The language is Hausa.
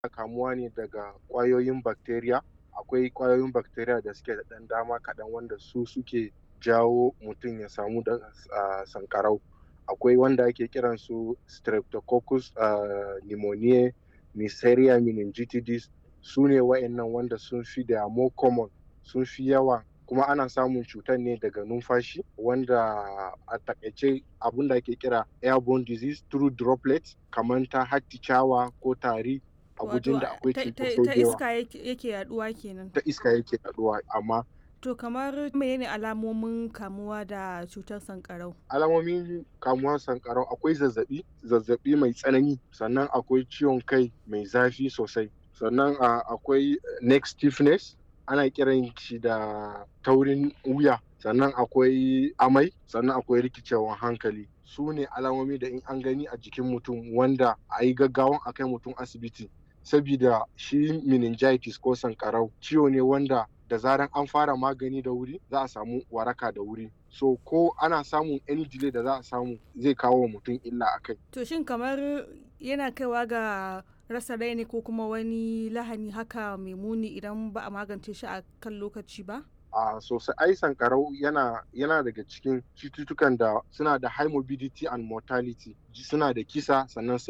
kamuwa ne daga ƙwayoyin bacteria akwai ƙwayoyin bacteria da suke da ɗan dama kaɗan wanda su suke jawo mutum ya samu da uh, sankarau akwai wanda ake kiran su streptococcus uh, pneumoniae neisseria meningitidis su ne wa'annan wanda sun fi da more common sun fi yawa kuma ana samun cutar ne daga numfashi wanda a takaice abin da ake kira airborne disease through droplets kamar ta hatticawa ko tari a gujin da akwai cutar ta iska yake yaduwa kenan ta iska yake yaduwa amma to kamar menene alamomin kamuwa da cutar sankarau alamomin kamuwar sankarau akwai zazzabi zazzabi mai tsanani sannan akwai ciwon kai mai zafi sosai sannan akwai neck stiffness ana kiran shi da taurin wuya sannan akwai amai sannan akwai rikicewan hankali su ne alamomi da in an gani a jikin mutum wanda a yi gaggawan a kai mutum asibiti sabida shi meningitis ko sankarau ciwo ne wanda da zaran an fara magani da wuri za a samu waraka da wuri so ko ana samun any delay da za a samu zai kawo wa mutum illa a kai to shin kamar yana kaiwa ga rasa rai ne ko kuma wani lahani haka mai muni idan ba a magance shi a kan lokaci ba a uh, sosai ai sankarau yana yana daga cikin cututtukan da suna da high morbidity and mortality suna da kisa sannan